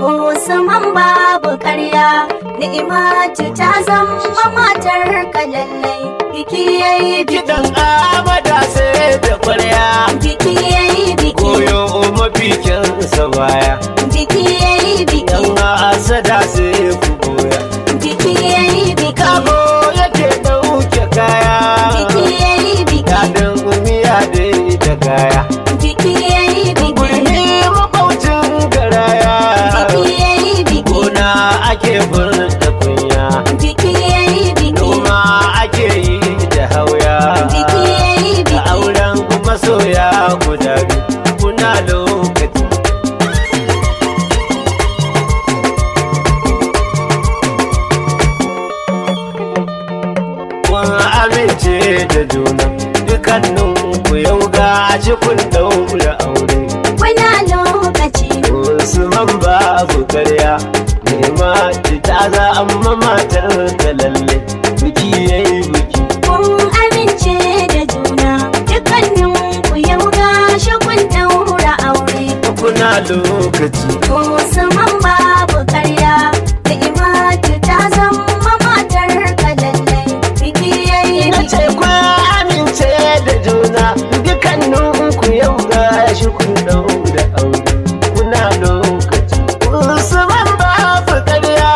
Usman babu karya ni'imatu ta zama matar ka lallai biki yayi biki Kiɗan amada sai da kwarya biki yayi biki koyo mafikinsa baya biki yayi biki yan asada sai ku goya biki yayi biki kago yake ɗauke kaya biki yayi biki daɗin miya dai da kaya biki yayi biki gurmi makwaucin garaya biki yayi biki gona ake furta kunya biki yayi biki noma ake yi da hauya biki yayi da biki auren masoya guda biyu kuna lokaci kun amince da juna dukkanin ku yau ga kun daura aure Kuna lokaci Usman babu karya nema ta za amma matar ka lalle biki yayi biki kun amince da juna dukkanin ku yau gashi kun daura aure kuna lokaci Usman babu karya da imatu ta zama matar ka lallai biki yayi na ce biki ku amince da juna dukkanin ku yau ga shi kun daura aure kuna lokaci Usman babu karya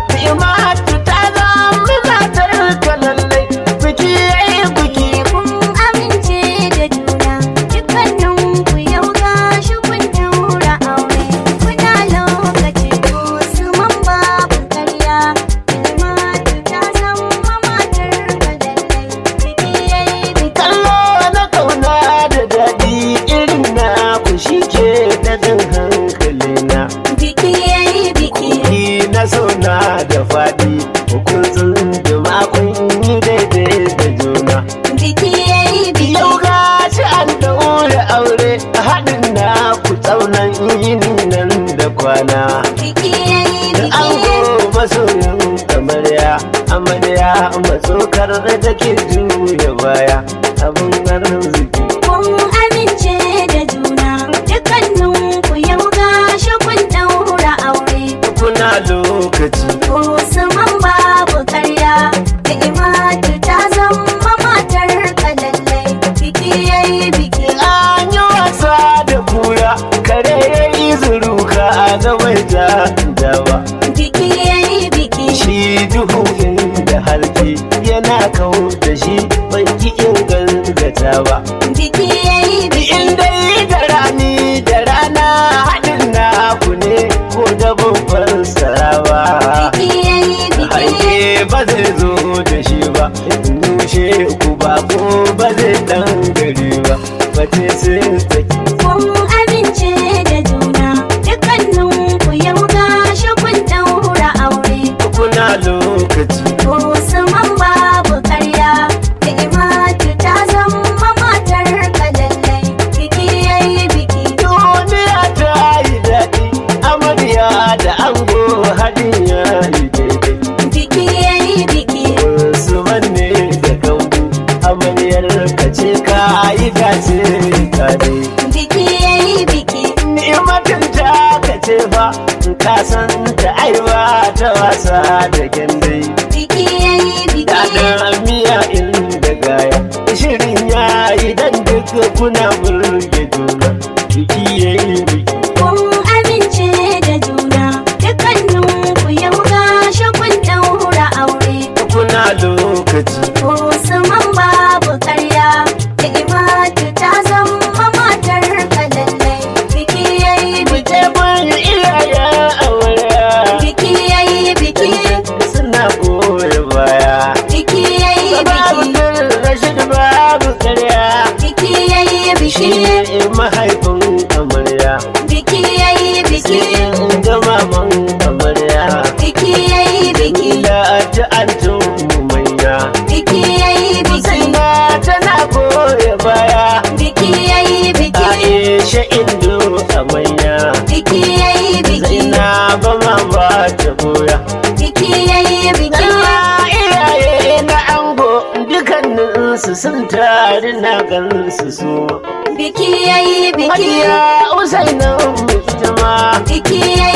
imatu ta zama matar ka lalle biki yayi biki kun amince da juna dukkanin ku yau gashi kun daura aure kuna lokaci Usman babu karya da imatu ta zama matar ka lallai biki yayi biki kallo na kauna da daɗi irin na ku shi ke daɗin hankali na Biki yayi biki, ni na zauna da faɗi hukuncin da makon yi daidai da juna biki yayi biki, yau ga shi an daure aure haɗin na ku tsaunan yini nan da kwana biki yayi da an biki, masoyin amarya amarya matsokar da take juya baya abin arziki kun amince da juna, dukkanin ku yau gashi kun daura aure. kuna lokaci Usman babu karya, da imatu ta zama matar ka lallai, biki yayi biki, an yi wasa da kura kare ya yi zuruka a gabar da dawa biki yayi biki, shi duhu inda halke yana kawo da shi bai ki inganta ba biki yayi biki, in dai da rani da rana haɗin na ku ne ko da babban sarawa biki yayi biki. hanke ba zai zo da shi ba nushe ku ba ko ba zai dan gari ba ba ce sai saki Kun amince da juna, dukkanin ku yau gashi kun daura aure. kuna lokaci Usman babu karya, da imatu ta zama matar ka lallai. Biki yayi biki, duniya ta yi daɗi amarya da ango haɗin ya yi daidai biki yayi biki, wasu manne da kambu amaryar ka ce ka yi dace ka dai biki yayi biki, ni'matin ta ka ce fa ka san ta aiwa ta wasa da gyandai biki yayi biki. daɗin miya inda gaya shirin ya yi dan duka kuna burge juna biki ya yi biki Kun amince da juna, dukkanin ku yau gashi kun daura aure. kuna lokaci Usman babu karya da imatu ta zama matar ka lallai biki yayi biki Buje mun iyaye amarya biki yayi biki suna goye baya biki yayi babu biki rashin babu karya biki yayi shi biki ne mahaifin amarya biki yayi biki sai in ga maman amarya biki yayi biki da ta antun manya biki yayi biki Sina tana goye baya biki yayi biki Aisha Indo amarya biki yayi biki Zaina ba ma ba ta goya biki yayi biki Kalla iyaye na ango dukanninsu sun tari na gansu su biki yayi biki Hajiya Usaina ita ma biki yayi biki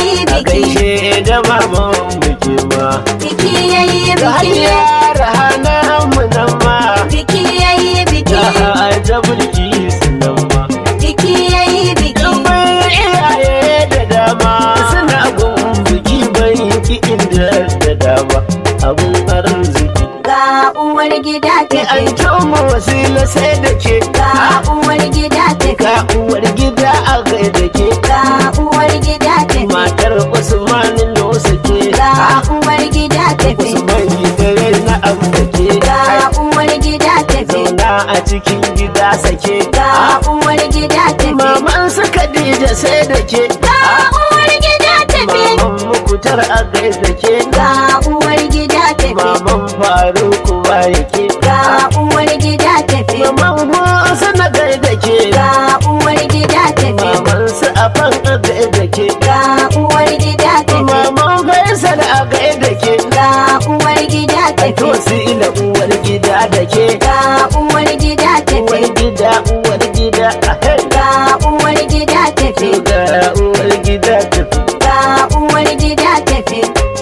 biki gaishe da maman biki ma biki yayi ga biki hanyar hana mu nan ma biki yayi biki ga ta bulki sunan ma biki yayi biki Ɗumbin iyaye da dama suna gun biki bai ki inda da dama abun arziki ga uwar gida ki tafi an tomo wasila sai da ke ga uwar gida tafi ka uwar gida a gaida ke ga uwar gida tafi matar usman nosa ke ga uwar gida tafi usman gidare na abu da ke ga uwar gida tafi zauna a cikin gida sake ga uwar gida tafi maman su Khadija sai da ke ga uwar gida tafi maman mukutar a gaida ke ga uwar gida tafi maman faruku ba yake ga uwar gida tafi maman musa na gaida ke ga uwar gida tafi maman su afan a gaida ke ga uwar gida tafi maman faisal a gaida ke ga uwar gida tafi to su ila uwar gida da ke ga uwar gida tafi uwar gida uwar gida a hey ga uwar gida tafi ga uwar gida tafi ga uwar gida tafi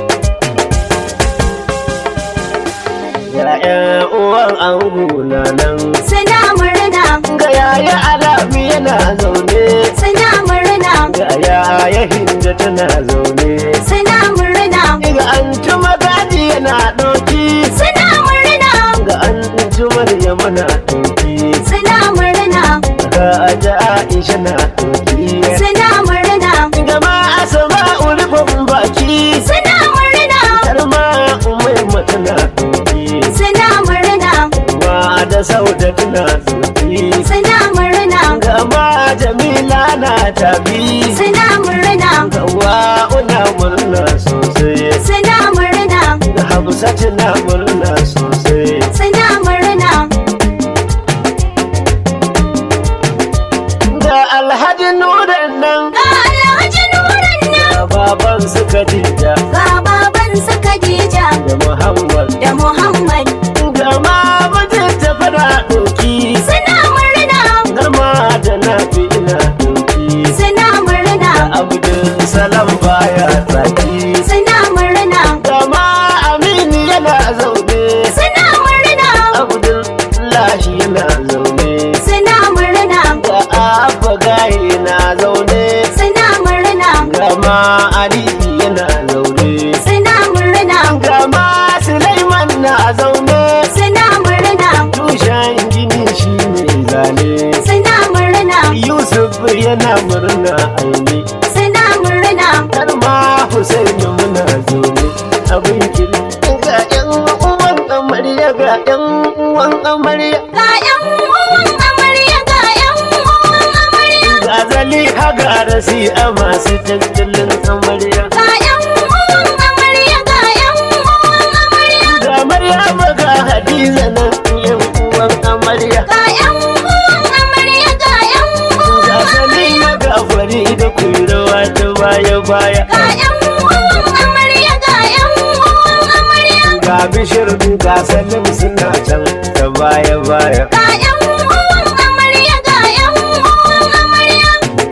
ya'yan uwan ango na nan suna murna ga yaya alamu yana zaune suna murna ga yaya hinda tana zaune suna murna ga an tuma gadi yana ɗauki suna murna ga an tumar yamana ɗauki suna murna ga aja aisha na ɗauki suna murna ga ma asama ulfin baki suna murna har ma umai mata na ɗauki suna murna ma da sauda tana ɗauki suna murna ga ma jamila na tabi suna murna ga wa'una murna sosai suna murna ga hafsatu na murna sosai suna murna ga alhaji nuran nan ga alhaji nuran nan ga baban su Khadija ga baban su Khadija da Muhammad da Muhammad ga ma mijin ta fara ɗauki suna murna har ma da na fi ina ɗauki suna murna abdul salam baya tsaki suna murna ga ma aminu yana zaune suna murna abdul lahi yana zaune suna murna ga abba gaye na zaune suna murna ga ma ali yana zaune suna murna ga ma sulaiman na zaune suna murna tushen gini shi ne zane suna murna yusuf yana murna aini suna murna har ma husaini muna zaune abin kiri ga yan uwan amarya ga yan uwan amarya ga yan uwan amarya ga yan uwan amarya ga zali haga rasi a masu tattalin amarya ga yan uwan amarya ga yan uwan amarya ga maryama ga hadiza nan yan uwan amarya ga yan uwan amarya ga yan ga uwan salima ga fari da kurawa ta baya baya ga yan uwan amarya ga yan uwan amarya ga bishir ga salim suna can ta baya baya ga yan uwan amarya ga yan uwan amarya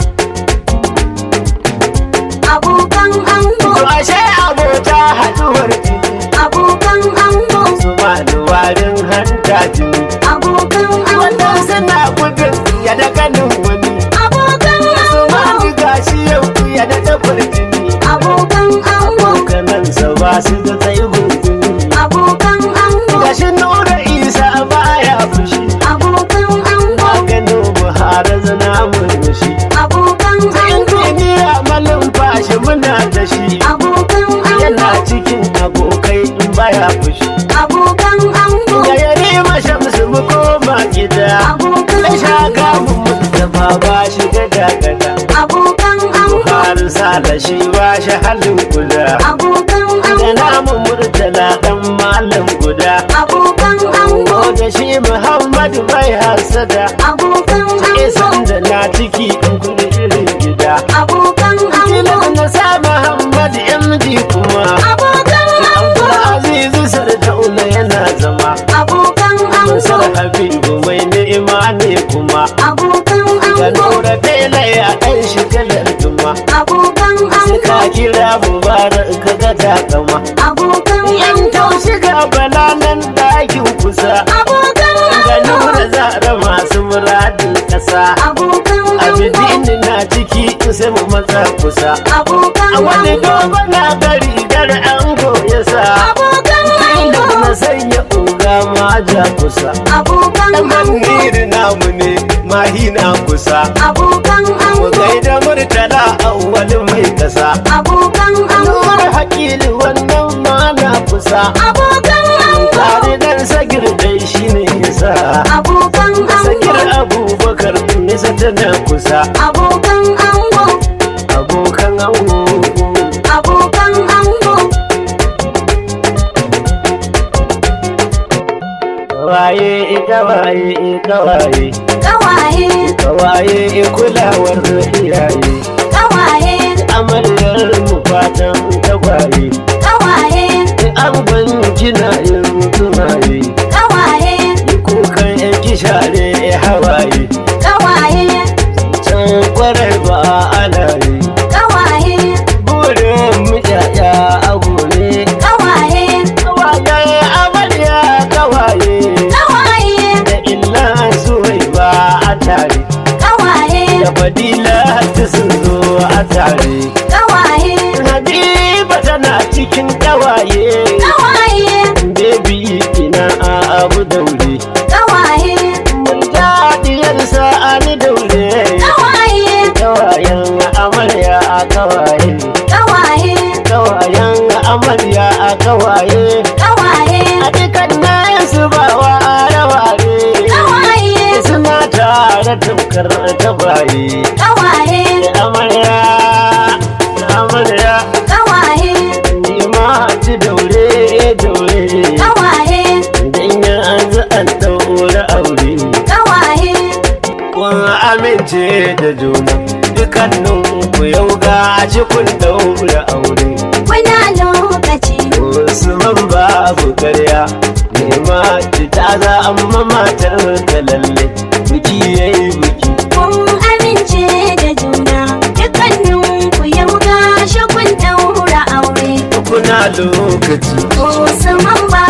abokan ango to ashe abota haduwar jini abokan ango su ma warin hanta jini abokan ango wannan suna gudun ya da ganin wani abokan su ma ango ni gashi yau ya da dabar jini abokan ango kanansa ba su da tsaibin jini abokan ango gashi nura isa baya fushi abokan ango maganin buhari zana murmushi abokan ango injiniya malin fashi muna da shi abokan yana ango cikin abokai in baya fushi abokan ango da ya rima shamsu mu koma gida abokan da shaka ango mu mustapha ba shi gada gada abokan ango buhari sala shi ba shi halin guda abokan da ango namu murtala dan malam guda abokan ango ko da shi muhammadu bai hasada abokan isan ango da na ciki in kudi irin gida abokan ango Kilan na sa Muhammad MD kuma abokan ango Abdulaziz Sardauna yana zama abokan Masar ango Habibu mai ni'ima ne kuma abokan Ga ango Nura Bela ya ɗan shi kalar duma abokan Sai ka ango kira mu takama abokan yan ango taushi ga bala nan dakin kusa abokan ga ango nura zara masu muradin kasa abokan ango abidin na ciki sai mu matsa kusa abokan a wani ango dogon na gari gar ango ya sa abokan inda ango na sanya uga ma ja kusa abokan dan ango maniri namu ne mahi na kusa abokan mu ango gaida murtala awwal mai kasa abokan ango Nura hakili wannan ma na kusa abokan ango tare dan sagir dai shine yasa abokan sakir ango abubakar nisa tana kusa abokan ango abokan ango abokan ango kawaye kawaye kawaye kawaye kawaye kulawar iyaye kawaye amaryar mu fatan tagwaye kawaye an kina yin tumaye kawaye kukan yan share hawaye kawaye can kwarai ba ana yi kawaye burin mu yaya abu ne kawaye kawaye amarya kawaye kawaye da illa suwai ba a tare kawaye da fadila ta sun zo a tare kawaye Habiba tana cikin kawaye kawaye Baby ina a abu daure kawaye Murjadiyar sa'ani daure kawaye Kawayen amarya a kawaye kawaye Kawayen amarya a kawaye kawaye A dukan nayin su ba wa raware kawaye Suna tare tamkar tabaye kawaye Amarya Amarya kawaye Ni ma ci daure daure kawaye Idan ya an za an daura aure kawaye kun amince da juna dukkanin ku yau ga shi kun daura aure kuna lokaci Usman babu karya nema ki ta za amma matar ta lalle biki yayi biki kun amince da juna dukkanin ku yau gashi kun daura aure kuna lokaci Usman ba